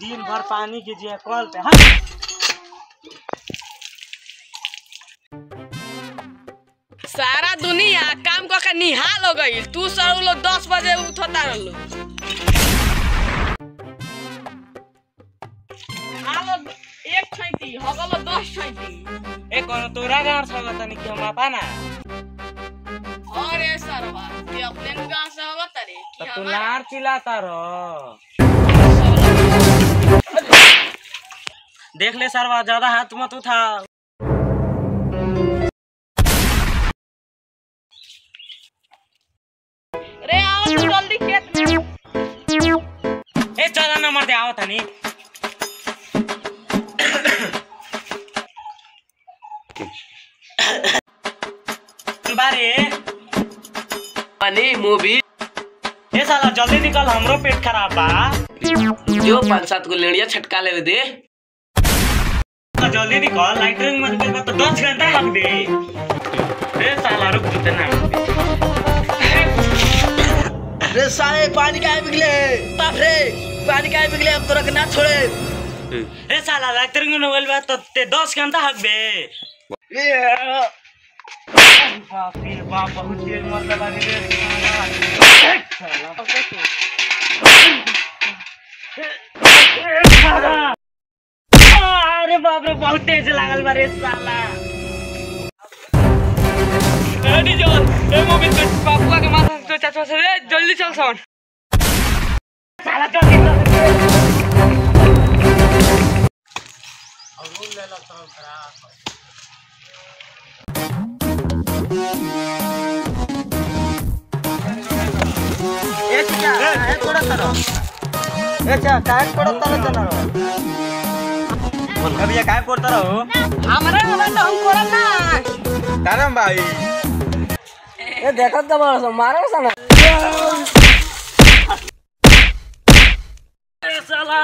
दिन भर पानी कीजिए कॉल पे हाँ सारा दुनिया काम क के निहाल हो गई तू सब लोग दस बजे उठता रहलो आलो एक छैती हगलो दस छैती ए कोनो तोरा गाँव छ तनी कि हम पाना अरे सरवा ते अपने गांव से होगा तरे तो कि तू हमारा लार चिल्लाता रहो देख ले सरवा ज्यादा हाथ मत उठा रे आओ तू जल्दी खेत में ए चौदह नंबर दे आओ तनी बारे पानी मूवी ए साला जल्दी निकल हमरो पेट खराब बा जो पाँच सात गो लेड़िया छटका ले दे तो जल्दी निकल लाइटरिंग मत कर तो दस घंटा लग दे ए साला रुक जूते ना रे साले पानी काहे बिगले बाप रे पानी काहे बिगले अब तोरा के ना छोड़े ए साला लाइटरिंग में बोल बा तो ते दस घंटा हक बे बाप रे बाप बहुत तेज मत लगा दे रे साला साला अरे बाप रे बहुत तेज लागल बा रे साला ए डीजल ए मूवी पे पापुआ के माथा से चाचा से रे जल्दी चल सन साला जल्दी चल ए चिका काहे कोड़ा तरो ए चा काहे कोड़ा तरो तरो बोल भैया काहे कोड़ा तरो हमरा हमरा तो हम करम ना करम भाई ए देखत त बड़ मारो सन ए साला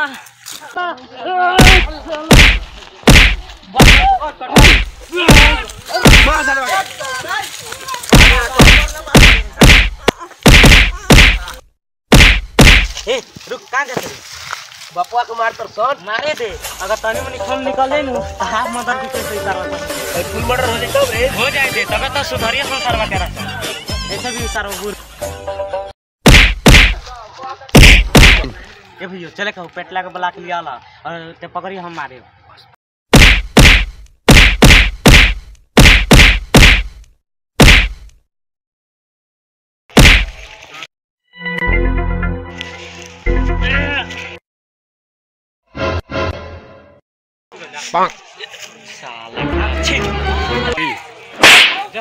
ए रुक कहाँ जाते रे बपुआ के मार तर सन मारे दे अगर तनी मनी खून निकले नु तो हाथ मदद भी कैसे उतारवा फुल मर्डर हो जाए रे हो जाए दे तबे तो सुधरिया संसार तेरा ऐसे भी उतारो बुर ए भैया चले कहू पेटला के ब्लाक लिया ला और ते पकड़ी हम मारे साला छी जा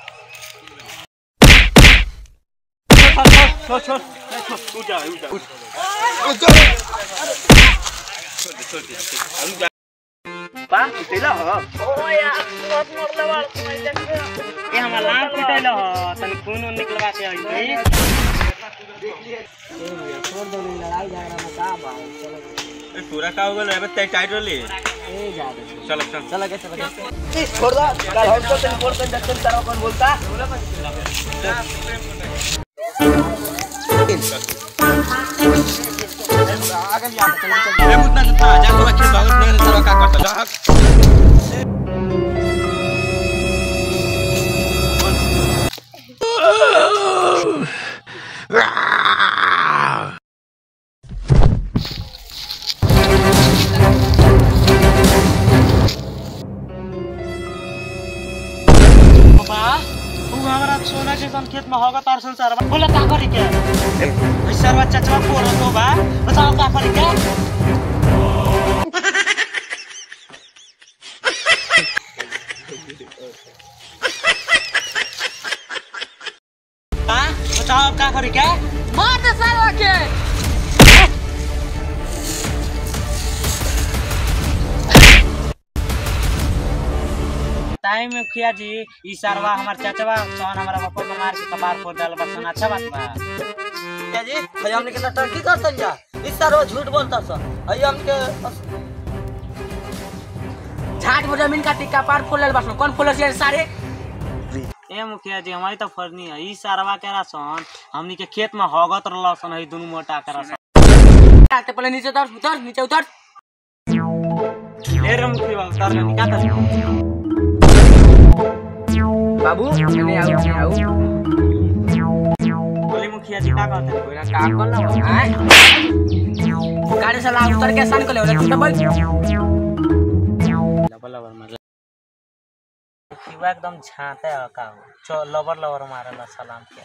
छोड़ छोड़ छोड़ उठ जा उठ जा पा तेला हो ओ यार बहुत मरले बाड़ ए हमरा लाल पिटैल ह तनी खून उन निकलवा के आई पूरा का हो गल अबे तय टाइट रोली चल चल चल के चल के छोड़ दो कल हम तो तेरे बोल कर जब तेरा कौन बोलता अरे मुतना से था जा तोरा खेल भागत नहीं तेरा का करता जा बा तू हमरा सोना के सन खेत में होगा तार संसार बा बोला का करी के ऐसा बा चचवा को रतो बा बताओ का करी के हाँ बताओ अब का करी के मार दे साला के टाइम में खिया जी ई सरवा हमार चचवा सोन हमारा बापा को मार के कपार फोड़ डाल बस अच्छा बात बा क्या जी भैया हमने कितना टर्की करतन जा इस सारो झूठ बोलता सर भैया हमके झाट में जमीन का टिक्का पार खोल ले बस कौन खोल से सारे ए मुखिया जी हमारी तो फरनी है ई सरवा के सन हमनी के खेत में होगत रहल सन है दुनू मोटा करा सन आते पहले नीचे उतर उतर नीचे उतर ए रे मुखी बाबू तार का क्या कर बाबू नहीं आओ नहीं आओ बोली मुखिया जी का कहते हैं कोई काम कर लो हैं गाड़ी से ला उतर के सान को ले तू डबल लबर लबर मार मुखिया एकदम झांते है का हो चो लबर लबर मारेला सलाम के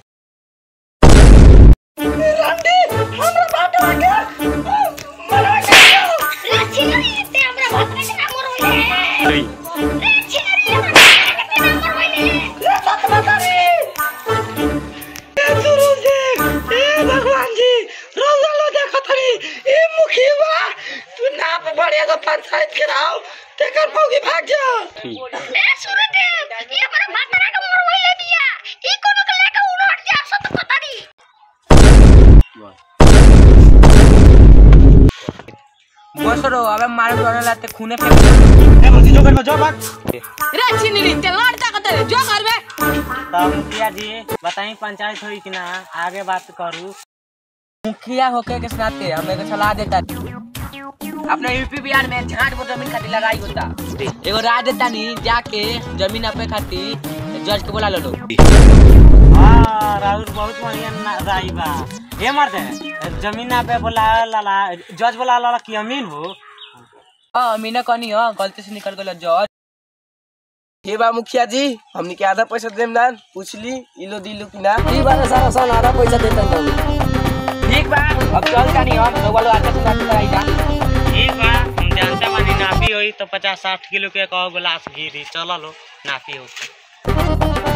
बस रो अबे मारे डोने लाते खूने फेंक ए मुखी जो कर जो बात रे चिनी ते लड़ता कते जो करबे तब मुखिया जी बताई पंचायत हुई कि ना आगे बात करूँ मुखिया होके के नाते हम एक सलाह देता अपने यूपी बिहार में झाट पर जमीन खातिर लड़ाई होता एगो राय देता नी जाके जमीन अपने खातिर जज के बोला लो हाँ राहुल बहुत बढ़िया ना- राई बा ये मरते जमीन ना पे बोला लाला जज बोला लाला की अमीन हो हाँ मीना कनी हो गलती से निकल गलो जज हे बा मुखिया जी हमनी के आधा पैसा देम ना पूछ ली इलो दिलू कि ना ठीक बात है सारा सन आधा पैसा देता हूँ ठीक बा अब चल का नहीं हम लोग वालों आते से बात कराई जा ठीक बा हम जानते बानी नापी होई तो पचास साठ किलो के कहो गिलास घी चलो लो नापी हो